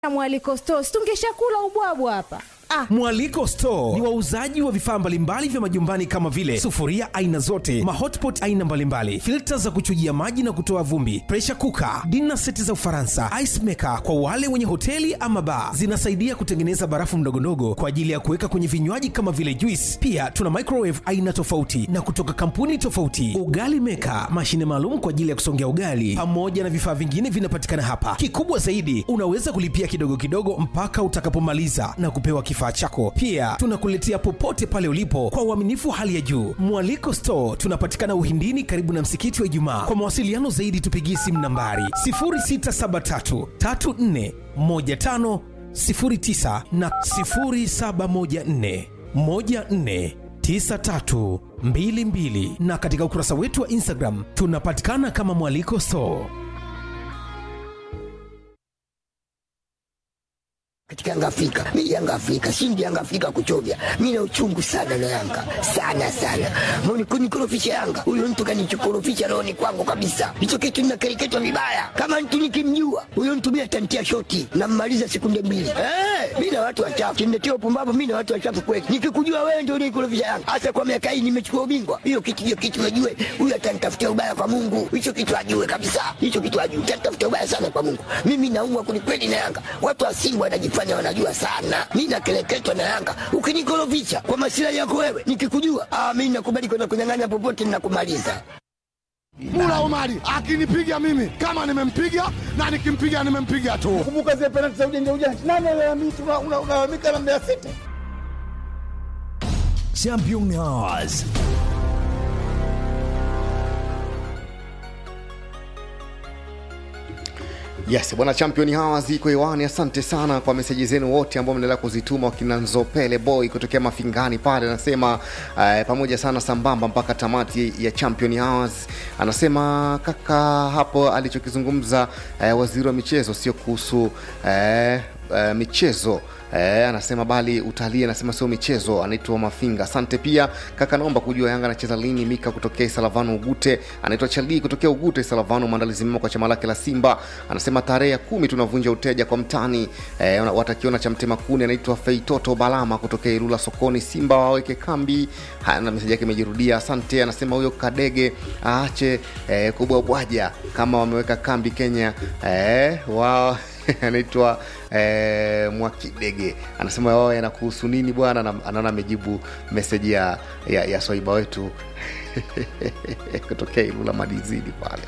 mwaliko stos tungeshakula ubwabwa hapa ah. Mwaliko Store ni wauzaji wa vifaa mbalimbali vya majumbani kama vile sufuria aina zote, mahotpot aina mbalimbali, filta za kuchujia maji na kutoa vumbi, pressure cooker, dinner seti za Ufaransa, ice maker kwa wale wenye hoteli ama bar. Zinasaidia kutengeneza barafu ndogondogo kwa ajili ya kuweka kwenye vinywaji kama vile juice. Pia tuna microwave aina tofauti na kutoka kampuni tofauti, ugali maker, mashine maalum kwa ajili ya kusongea ugali, pamoja na vifaa vingine vinapatikana hapa. Kikubwa zaidi, unaweza kulipia kidogo kidogo mpaka utakapomaliza na kupewa kifaa chako. Pia tunakuletea popote pale ulipo kwa uaminifu wa hali ya juu. Mwaliko Store tunapatikana Uhindini, karibu na msikiti wa Ijumaa. Kwa mawasiliano zaidi, tupigie simu nambari 0673 34 15 09 na 0714 14 9322 na katika ukurasa wetu wa Instagram tunapatikana kama Mwaliko Store. katika Yanga Afrika. Mimi Yanga Afrika, shindi Yanga Afrika kuchovya. Mimi na uchungu sana na Yanga. Sana sana. Mbona kunikorofisha Yanga? Huyo mtu kanichokorofisha rohoni kwangu kabisa. Hicho kitu ninakereketwa vibaya. Kama mtu nikimjua, huyo mtu mimi atantia shoti na mmaliza sekunde mbili. Eh, mimi na watu wachafu. Kiniletea upumbavu mimi na watu wachafu kweli. Nikikujua wewe ndio unikorofisha Yanga. Hasa kwa miaka hii nimechukua ubingwa. Hiyo kitu hiyo kitu najue. Huyo atanitafutia ubaya kwa Mungu. Hicho kitu ajue kabisa. Hicho kitu ajue. Atanitafutia ubaya sana kwa Mungu. Mimi naumwa kwelikweli na Yanga. Watu wa Simba wanajifanya wanajifanya wanajua sana. Mi nakeleketwa na Yanga. Ukinikorofisha kwa masilahi yako wewe, nikikujua ah, mi nakubali kwenda kunyang'anya popote, ninakumaliza. Mula Omari akinipiga mimi kama nimempiga na nikimpiga nimempiga tu. Kumbuka zile penalti za ujanja ujanja, nani alalamika? Unalalamika na Mbeya City. Champion Hours. Yes, bwana champion hawa ziko hewani. Asante sana kwa meseji zenu wote ambao mnaendelea kuzituma, wakina Nzopele boy kutokea Mafingani pale anasema uh, pamoja sana sambamba mpaka tamati ya champion hours. Anasema kaka hapo alichokizungumza uh, waziri wa michezo sio kuhusu uh, uh, michezo Eh, anasema bali utalii, anasema sio michezo. Anaitwa Mafinga. Asante pia kaka, naomba kujua Yanga anacheza lini. Mika kutokea Isalavano Ugute, anaitwa Chalii kutokea Ugute Isalavano. Maandalizi mema kwa chama lake la Simba, anasema tarehe ya kumi tunavunja uteja kwa mtani eh, watakiona cha mtema kuni. Anaitwa Feitoto Balama kutokea Ilula sokoni. Simba waweke kambi. Haya, na meseji yake imejirudia. Asante, anasema huyo Kadege aache eh, kubwabwaja kama wameweka kambi Kenya eh, wao anaitwa eh, Mwakidege anasema wao yanakuhusu nini bwana? Na- Anaona amejibu meseji ya, ya, ya swaiba wetu kutokea Ilula Madizini pale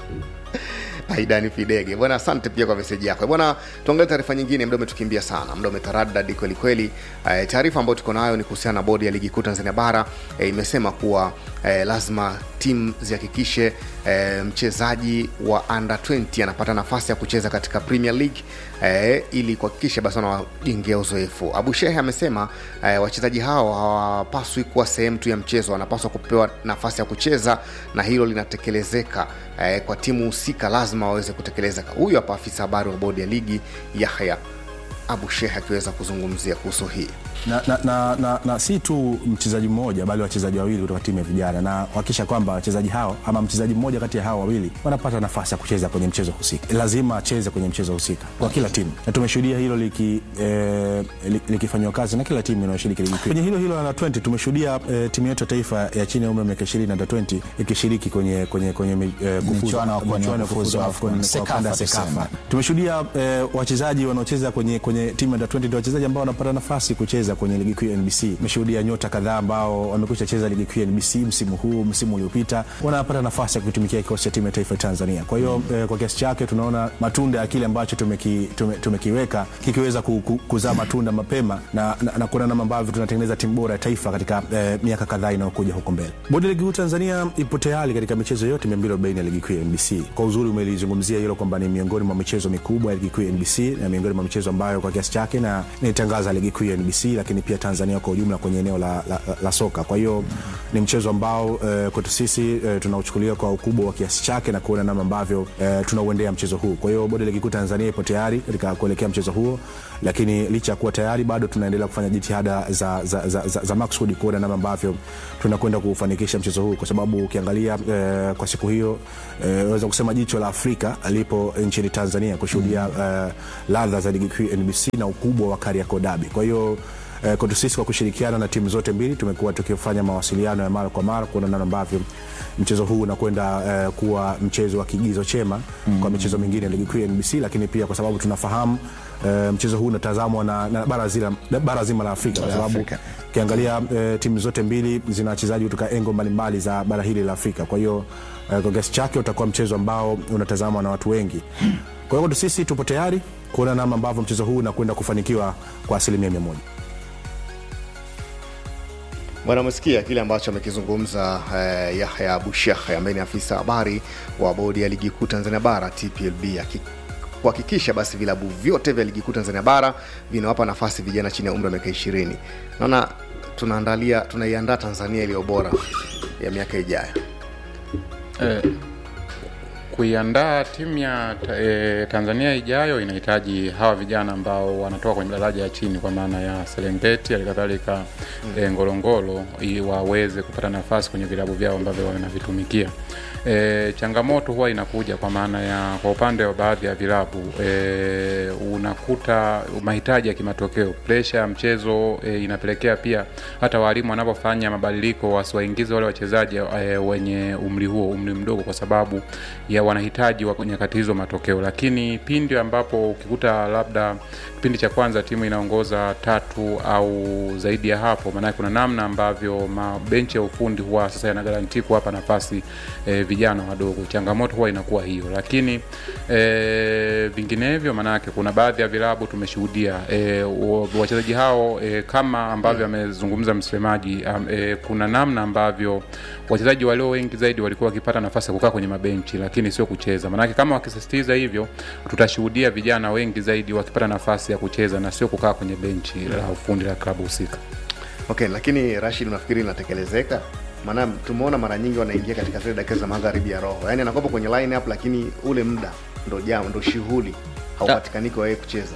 Aidani Fidege bwana, asante pia kwa meseji yako bwana. Tuangalie taarifa nyingine, muda umetukimbia sana, muda umetaradadi kweli kweli. Eh, taarifa ambayo tuko nayo ni kuhusiana na bodi ya ligi kuu Tanzania bara eh, imesema kuwa eh, lazima timu zihakikishe eh, mchezaji wa under 20 anapata nafasi ya kucheza katika Premier League eh, ili kuhakikisha basi wanawajengea uzoefu. Abu Shehe amesema eh, wachezaji hao hawapaswi kuwa sehemu tu ya mchezo, wanapaswa kupewa nafasi ya kucheza na hilo linatekelezeka eh, kwa timu husika, lazima waweze kutekeleza. Huyu hapa afisa habari wa bodi ya ligi Yahya Abu Shehe akiweza kuzungumzia kuhusu hii. na, na, na, na, na si tu mchezaji mmoja bali wachezaji wawili kutoka timu ya vijana na kuhakikisha kwamba wachezaji hao ama mchezaji mmoja kati ya hao wawili wanapata nafasi ya kucheza kwenye mchezo husika. Lazima acheze kwenye mchezo husika kwa kila timu, na tumeshuhudia hilo liki, eh, li- likifanyiwa kazi na kila timu inayoshiriki ligi kuu. Kwenye hilo hilo la 20 tumeshuhudia eh, timu yetu ya taifa ya chini ya umri wa miaka 20 na 20 ikishiriki kwenye kwenye kwenye mi- eh, kufuzu- Michuano ya kuwania michuano ya kufuzu kufuzu AFCON, AFCON kwa Sekafa kanda ya tuseme. Sekafa. Tumeshuhudia eh, wachezaji wanaocheza kwenye, kwenye timu ya 20 ndio wachezaji ambao wanapata nafasi kucheza kwenye ligi kuu ya NBC. Tumeshuhudia nyota kadhaa ambao wamekwisha cheza ligi kuu ya NBC msimu huu, msimu uliopita, wanapata nafasi ya kuitumikia kikosi cha timu ya taifa ya Tanzania. Kwa hiyo eh, kwa kiasi chake tunaona matunda ya kile ambacho tumeki, tume, tumekiweka kikiweza ku, ku, kuzaa matunda mapema na, na, na kuona namna ambavyo tunatengeneza timu bora ya taifa katika eh, miaka kadhaa inayokuja huko mbele. Bodi ya ligi kuu Tanzania ipo tayari katika michezo yote 240 ya ligi kuu ya NBC. Kwa uzuri umelizungumzia hilo kwamba ni miongoni mwa michezo mikubwa ya ligi kuu ya NBC na miongoni mwa michezo ambayo kwa kiasi chake na inaitangaza ligi kuu ya NBC, lakini pia Tanzania kwa ujumla kwenye eneo la, la, la, la soka. Kwa hiyo ni mchezo ambao eh, kwetu sisi eh, tunauchukulia kwa ukubwa wa kiasi chake na kuona namna ambavyo eh, tunauendea mchezo huu. Kwa hiyo bodi ya ligi kuu Tanzania ipo tayari katika kuelekea mchezo huo, lakini licha ya kuwa tayari bado tunaendelea kufanya jitihada za, za, za, za, za maksudi kuona namna ambavyo tunakwenda kufanikisha mchezo huu, kwa sababu ukiangalia eh, kwa siku hiyo eh, weza kusema jicho la Afrika lipo nchini Tanzania kushuhudia eh, ladha za ligi kuu ya NBC NBC na ukubwa wa Kariakoo Derby. Kwa hiyo eh, kwetu sisi kwa kushirikiana na timu zote mbili tumekuwa tukifanya mawasiliano ya mara kwa mara kuona namna ambavyo mchezo huu unakwenda eh, kuwa mchezo wa kigizo chema mm. kwa michezo mingine ya ligi kuu ya NBC, lakini pia kwa sababu tunafahamu eh, mchezo huu unatazamwa na, na bara, zila, bara zima la Afrika kwa sababu ukiangalia eh, timu zote mbili zina wachezaji kutoka engo mbalimbali za bara hili la Afrika. Kwa hiyo eh, kwa kiasi chake utakuwa mchezo ambao unatazamwa na watu wengi. Kwa hiyo sisi tupo tayari kuona namna ambavyo mchezo huu unakwenda kufanikiwa kwa asilimia mia moja. Bwana, umesikia kile ambacho amekizungumza eh, Yahya Bushekhe ambaye ni afisa habari wa bodi ya ligi kuu Tanzania bara TPLB aki kuhakikisha basi vilabu vyote vya ligi kuu Tanzania bara vinawapa nafasi vijana chini ya umri wa miaka ishirini. Naona tunaandalia tunaiandaa Tanzania iliyo bora ya miaka ijayo. Eh, kuiandaa timu ya ta, eh, Tanzania ijayo inahitaji hawa vijana ambao wanatoka kwenye daraja ya chini kwa maana ya Serengeti halikadhalika mm. eh, Ngorongoro ili waweze kupata nafasi kwenye vilabu vyao ambavyo wanavitumikia. E, changamoto huwa inakuja kwa maana ya kwa upande wa baadhi ya vilabu e, unakuta mahitaji ya kimatokeo, presha ya mchezo e, inapelekea pia hata walimu wanapofanya mabadiliko wasiwaingize wale wachezaji e, wenye umri huo, umri mdogo, kwa sababu ya wanahitaji wa nyakati hizo matokeo. Lakini pindi ambapo ukikuta labda kipindi cha kwanza timu inaongoza tatu au zaidi ya hapo, maanake kuna namna ambavyo mabenchi ya ufundi huwa sasa yanagaranti kuwapa nafasi e, vijana wadogo. Changamoto huwa inakuwa hiyo, lakini e, vinginevyo, maanake kuna baadhi ya vilabu tumeshuhudia e, wachezaji hao e, kama ambavyo amezungumza msemaji e, kuna namna ambavyo wachezaji walio wengi zaidi walikuwa wakipata nafasi ya kukaa kwenye mabenchi, lakini sio kucheza. Maanake kama wakisisitiza hivyo, tutashuhudia vijana wengi zaidi wakipata nafasi ya kucheza na sio kukaa kwenye benchi la ufundi la klabu husika. Okay, lakini Rashid, unafikiri inatekelezeka? Maana tumeona mara nyingi wanaingia katika zile dakika za magharibi ya roho, yaani anakopa kwenye line up, lakini ule muda ndo jam ndo shughuli haupatikani kwa yeye kucheza.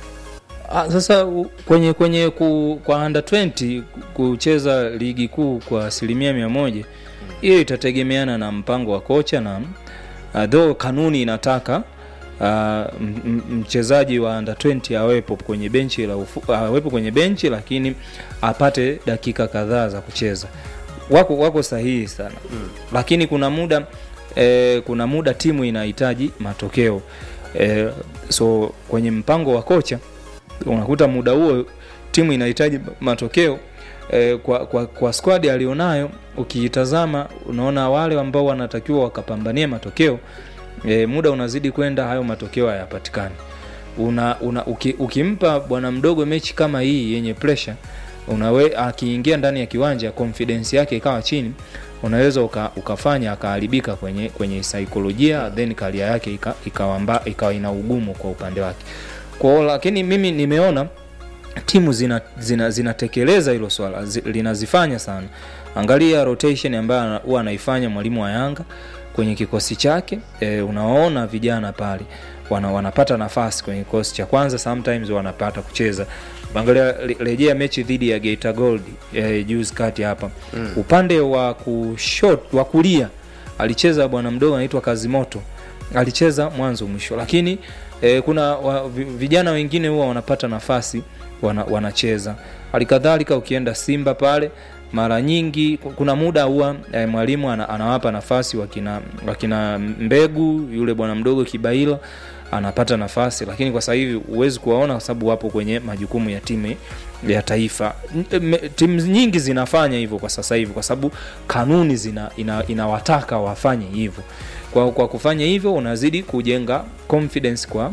Ah, sasa u- kwenye kwenye ku, kwa under 20 kucheza ligi kuu kwa asilimia mia moja hiyo itategemeana na mpango wa kocha na uh, though kanuni inataka uh, m- m- mchezaji wa under 20 awepo kwenye benchi la ufu, awepo kwenye benchi lakini apate dakika kadhaa za kucheza wako wako sahihi sana mm. lakini kuna muda eh, kuna muda timu inahitaji matokeo eh, so kwenye mpango wa kocha unakuta muda huo timu inahitaji matokeo eh, kwa, kwa, kwa squad alionayo ukiitazama unaona wale ambao wanatakiwa wakapambania matokeo eh, muda unazidi kwenda hayo matokeo hayapatikani una, una, uki, ukimpa bwana mdogo mechi kama hii yenye pressure unawe akiingia ndani ya kiwanja confidence yake ikawa chini unaweza uka, ukafanya akaharibika kwenye kwenye saikolojia then karia yake ika, ikawa, mba, ikawa ina ugumu kwa upande wake kwao lakini mimi nimeona timu zinatekeleza zina, zinatekeleza hilo swala zi, linazifanya sana angalia rotation ambayo ana- huwa anaifanya mwalimu wa yanga kwenye kikosi chake e, unawaona vijana pale wana, wanapata nafasi kwenye kikosi cha kwanza sometimes wanapata kucheza angalia re- rejea mechi dhidi ya Geita Gold e, juzi kati hapa mm. upande wa kushot wa kulia alicheza bwana mdogo anaitwa Kazimoto alicheza mwanzo mwisho lakini e, kuna wa, vi- vijana wengine huwa wanapata nafasi wana, wanacheza halikadhalika ukienda simba pale mara nyingi ku- kuna muda huwa e, mwalimu ana, anawapa nafasi wakina, wakina mbegu yule bwana mdogo kibaila anapata nafasi lakini kwa sasa hivi huwezi kuwaona kwa sababu wapo kwenye majukumu ya timu ya taifa N- me- timu nyingi zinafanya hivyo kwa sasa hivi kwa sababu kanuni zina, ina, inawataka wafanye hivyo kwa, kwa kufanya hivyo unazidi kujenga confidence kwa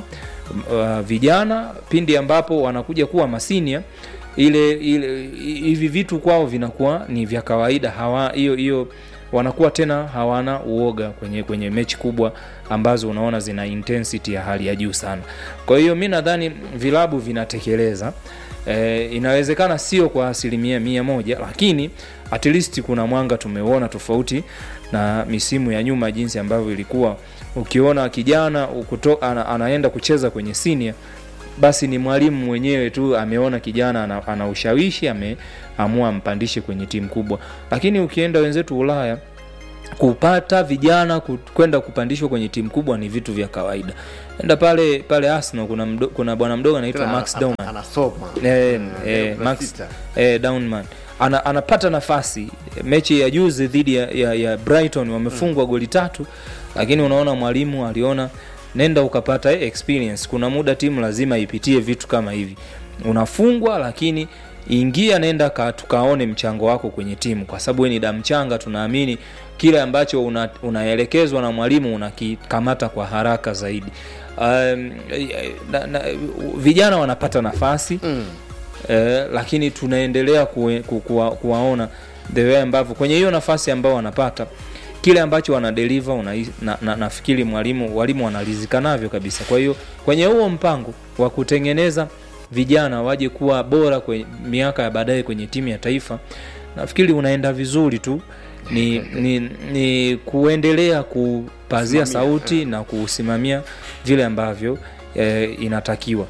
uh, vijana pindi ambapo wanakuja kuwa masinia ile ile hi- hivi vitu kwao vinakuwa ni vya kawaida hawa hiyo hiyo wanakuwa tena hawana uoga kwenye kwenye mechi kubwa ambazo unaona zina intensity ya hali ya juu sana kwa hiyo mi nadhani vilabu vinatekeleza e, inawezekana sio kwa asilimia mia moja lakini at least kuna mwanga tumeuona tofauti na misimu ya nyuma jinsi ambavyo ilikuwa ukiona kijana ukuto, ana, anaenda kucheza kwenye senior basi ni mwalimu mwenyewe tu ameona kijana ana, ana ushawishi ameamua ampandishe kwenye timu kubwa lakini ukienda wenzetu ulaya kupata vijana ku- kwenda kupandishwa kwenye timu kubwa ni vitu vya kawaida enda pale pale arsenal kuna, mdo, kuna bwana mdogo anaitwa Tena max ana- Dauman. anasoma. eh, Mm, eh, ndio, max Brexiter. eh, Downman ana, anapata nafasi mechi ya juzi dhidi ya, ya, ya brighton wamefungwa goli tatu lakini unaona mwalimu aliona nenda ukapata eh, experience kuna muda timu lazima ipitie vitu kama hivi unafungwa lakini ingia nenda ka, tukaone mchango wako kwenye timu kwa sababu we ni damchanga tunaamini kile ambacho una, unaelekezwa na mwalimu unakikamata kwa haraka zaidi um, na, na, vijana wanapata nafasi mm. eh, lakini tunaendelea kuwe, ku, kuwa, kuwaona the way ambavyo kwenye hiyo nafasi ambao wanapata kile ambacho wanadeliver una, na, na, nafikiri mwalimu walimu wanalizika navyo kabisa kwa hiyo kwenye huo mpango wa kutengeneza vijana waje kuwa bora kwenye miaka ya baadaye kwenye timu ya taifa nafikiri unaenda vizuri tu ni, ni, ni kuendelea kupazia Kusimamia, sauti na kusimamia vile ambavyo eh, inatakiwa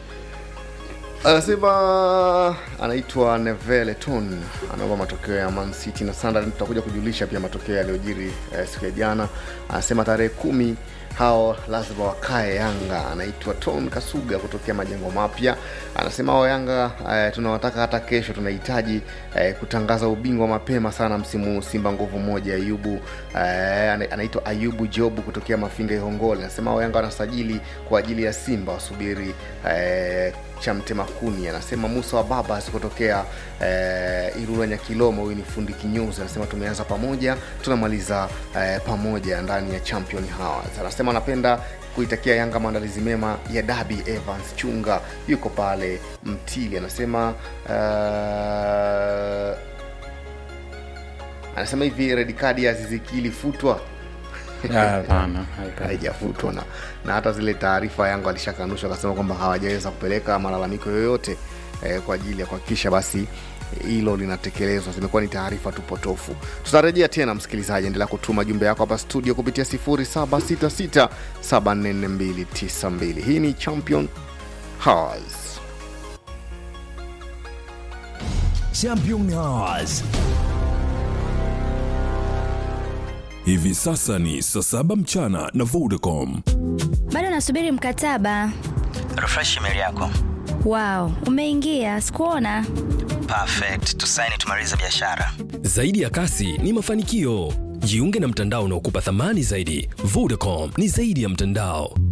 anasema anaitwa nevele ton anaomba matokeo ya man city na sunderland tutakuja kujulisha pia matokeo yaliyojiri eh, siku ya jana anasema tarehe kumi hao lazima wakae yanga anaitwa ton kasuga kutokea majengo mapya anasema hao yanga eh, tunawataka hata kesho tunahitaji eh, kutangaza ubingwa mapema sana msimu huu simba nguvu moja ayubu eh, ana- anaitwa ayubu jobu kutokea mafinga ihongole anasema hao yanga wanasajili kwa ajili ya simba wasubiri eh, cha mtemakuni anasema musa wa babas kutokea eh, irura nyakilomo huyu ni fundi kinyuzi anasema tumeanza pamoja tunamaliza eh, pamoja ndani ya champion hours anasema anapenda kuitakia yanga maandalizi mema ya dabi evans chunga yuko pale mtili anasema uh, anasema hivi redikadi ya ziziki ilifutwa Ah, hapana, hapana. haijafutwa na, na hata zile taarifa yangu alishakanusha akasema kwamba hawajaweza kupeleka malalamiko yoyote eh, kwa ajili ya kuhakikisha basi hilo linatekelezwa zimekuwa ni taarifa tu potofu tutarejea tena msikilizaji endelea kutuma jumbe yako hapa studio kupitia 0766744292 hii ni champion Hours. Champion Hours. Hivi sasa ni saa saba mchana na Vodacom. bado nasubiri mkataba refresh email yako wow umeingia sikuona perfect tusaini tumalize biashara Zaidi ya kasi ni mafanikio. Jiunge na mtandao unaokupa thamani zaidi. Vodacom ni zaidi ya mtandao.